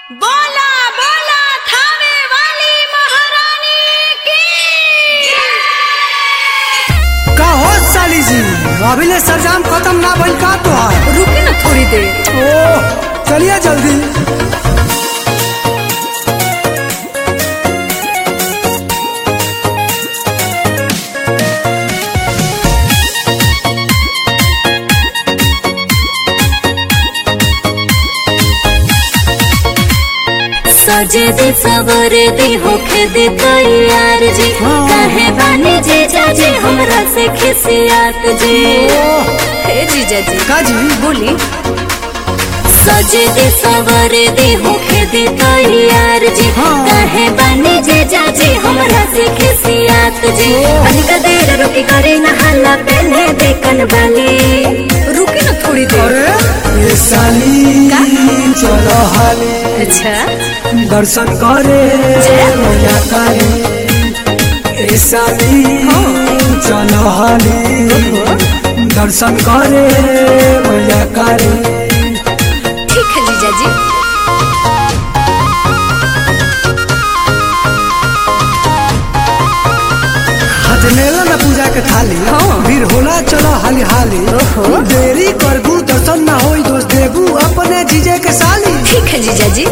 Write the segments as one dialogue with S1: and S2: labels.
S1: बोला बोला थावे वाली महारानी की
S2: का हो साली जी अभी ले सरजाम खत्म ना भइल का तोहार
S1: रुके ना थोड़ी देर
S2: ओ चलिए जल्दी
S3: सजे दे सवरे दे होखे दे तैयार जी
S2: हाँ।
S3: कहे बानी जे जाजे हमरा से खिसियात जी
S1: हे जीजा जी
S2: का जी
S1: बोली
S3: सजे दे सवरे दे होखे दे तैयार जी
S2: हाँ।
S3: कहे बानी जे जाजे हमरा से खिसियात जी अनका देर रोके करे न हल्ला पहने दे कनवाली
S1: रुके ना थोड़ी देर
S2: अरे ये साली चलो हाली
S1: अच्छा
S2: दर्शन करे मैया काली ए साली चलो हाली दर्शन करे मैया काली
S1: ठीक है जीजा जी
S2: हाथ मेला ना पूजा के थाली
S1: हाँ।
S2: भीड़ होला चलो हाली हाली देरी करबू दर्शन ना होई दोस्त देबू अपने जीजे के साली
S1: ठीक है जीजा जी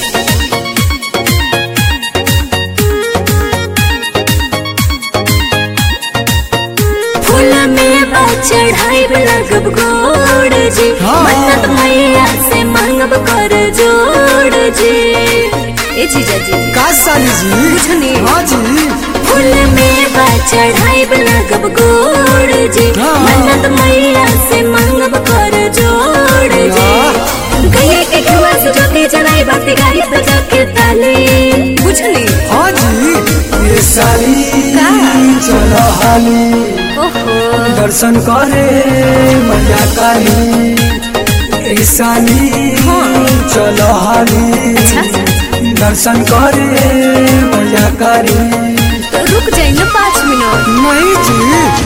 S3: फूल में बा चढ़ाई लगब गोड़ जी
S2: हाँ।
S3: मन्नत मैया से मांगब कर जोड़ जी
S1: ए जीजा जी
S2: का साली जी
S1: बुझनी।
S2: हाँ जी
S3: फूल में बा चढ़ाई लगब गोड़ जी
S2: हाँ।
S3: मन्नत मैया से मांगब कर जोड़ जी
S2: वाह।
S3: गैया के घुआ से जोते जलाई बाती गाड़ी बजा के ताली
S1: बुझनी
S2: हाँ जी ये साली चलो हाली
S1: ओहो
S2: दर्शन करे मैया काली ए साली चलो हाली दर्शन करे मैया काली
S1: तो रुक जाइए ना पाँच मिनट
S2: नहीं जी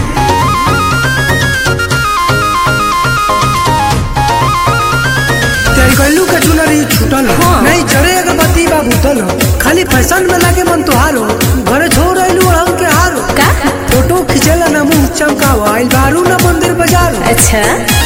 S2: तेरी गल्लू के चुनरी छूटल हो।
S1: हाँ।
S2: नहीं जरे अगरबत्ती बा बुतल हो। खाली फैशन में लागे मन तुहार हो घरे छोड़ आइलू हम के हारो
S1: का
S2: फोटो खिंचेला ना मुंह चमकावा आइल बारू ना मंदिर बाजार
S1: अच्छा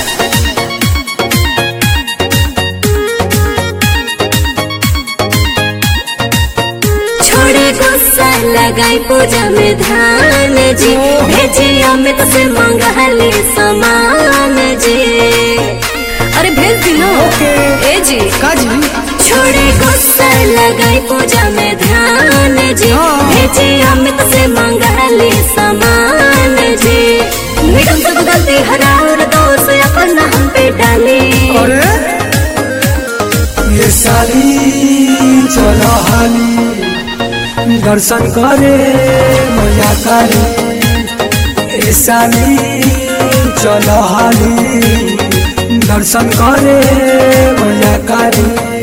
S3: छोड़े गुस्सा लगाई पूजा में ध्यान जी भेजे अमित से मंगली समान जी
S1: अरे भेज दी ना
S2: ओके।
S1: ए जी
S2: का जी
S3: छोड़े गुस्सा लगाई पूजा में ध्यान जी
S2: हाँ।
S3: भेजे अमित से मंगली समान जी मैडम सब गलती हरा और दोष अपना हम पे डाली
S2: अरे ये साली चलो हाली दर्शन करे मैया काली ए साली चलो हाली दर्शन करे मैया काली